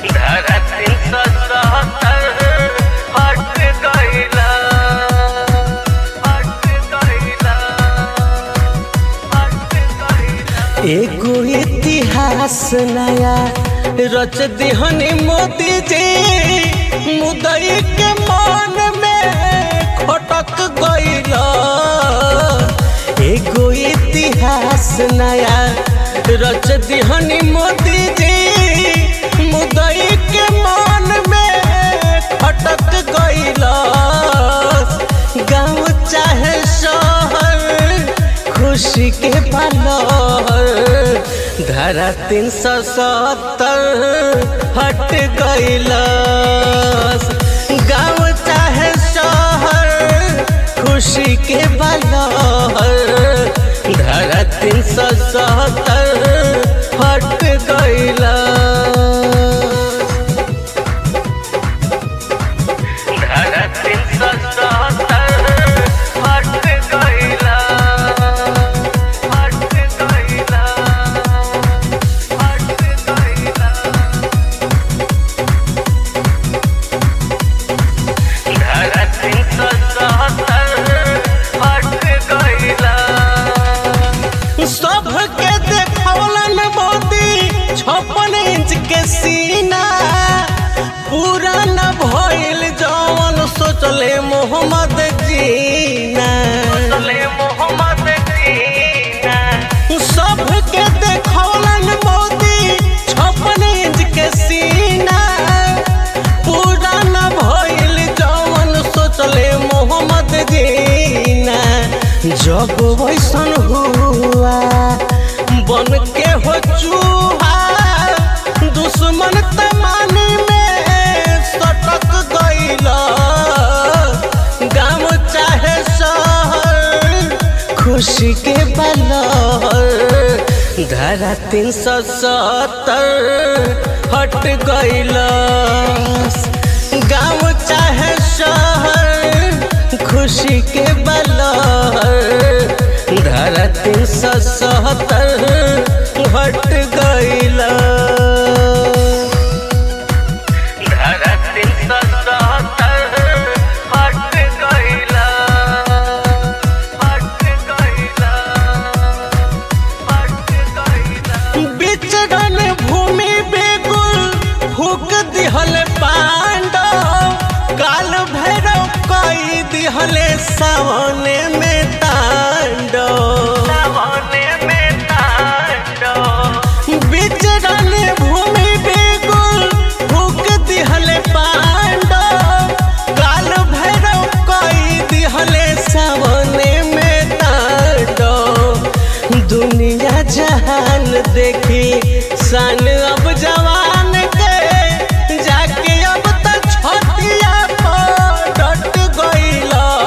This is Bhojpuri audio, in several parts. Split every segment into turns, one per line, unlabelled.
धरती ससहतर हट गइला हट गइला हट गइला
एगो इतिहास नया रच दिहनी मोदी जी मुदई के मन में खटक गइल एगो इतिहास नया रच दिहनी मोदी जी मुदई के मन में खटक गइल गाँव चाहे शहर खुशी के पलहर धारा तीन सौ सत्तर हट गइलस गाँव चाहे शहर खुशी के पलहर धारा तीन सौ सत्तर हट गइलस
धरती ससहतर हट गइला हट गइला हट गइला धरती ससहतर हट गइला
सबके देखौलन मोदी छप्पन इंच के सीना पूरा न भइल जवन सोचले मोहम्मद जीना
ले मोहम्मद जीना
सबके देखौलन मोदी छप्पन इंच के सीना पूरा न भइल जवन सोचले मोहम्मद जीना जब वैसन हुआ बन के हो चूहा दुश्मन तमानी में सटक गइल गाँव चाहे शहर खुशी के बलहर धारा तीन सौ सत्तर हट गइल गाँव चाहे शहर खुशी के बलहर धारा तीन सौ सत्तर हट गइल
धरती ससहतर हट गइला हट गइला हट गइला
बिचरन भूमि बेगुल फूक दिहल पांडव काल भैरव कई दिहले सावने में तांडव
सावने में तांडव
बिचरन भूमि बेगुल फूक दिहले पांडव काल भैरव कई दिहले सावने में तांडव दुनिया जहान देखी सन अब जवान के जाके अब तक छतिया पर डट गइल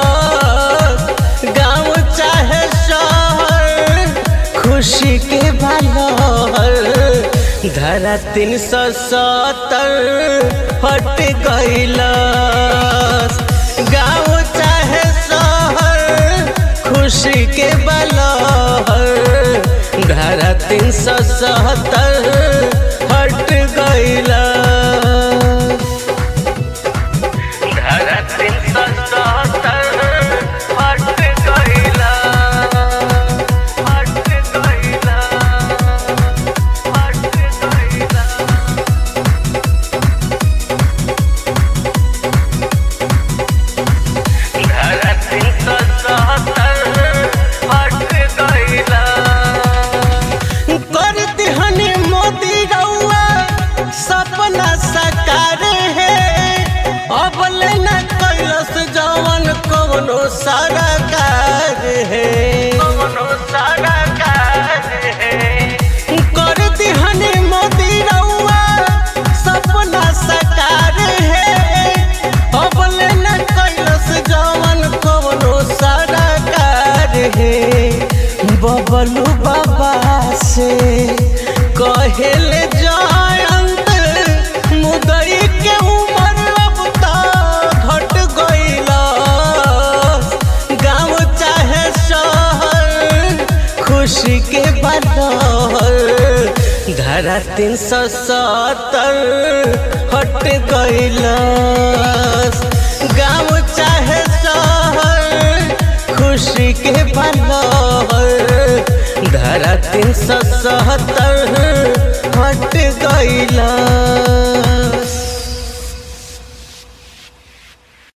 गाँव चाहे शहर खुशी के बलहर धारा तीन सौ सत्तर हट गइल गाँव चाहे शहर खुशी के बलहर धारा तीन सौ सत्तर हट गइल
धरती ससहतर हट गइला हट गइला हट गइला धरती ससहतर हट गइला
कर दिहनी मोदी रउआ सपना साकार है अब लेना कैलस जवन कवनो सरकार है
कौनो सारा काज है
कर दिहनी मोदी रउआ सपना साकार है अब लेना कैलस जवन कवनो सरकार है बबलू बाबा से कहेले जयंत मुदई के उम्र अब तो घट गइल गाँव चाहे शहर तीन सौ सत्तर हट गईलस गाँव चाहे शहर खुशी के बनल धारा तीन सौ सत्तर हट गई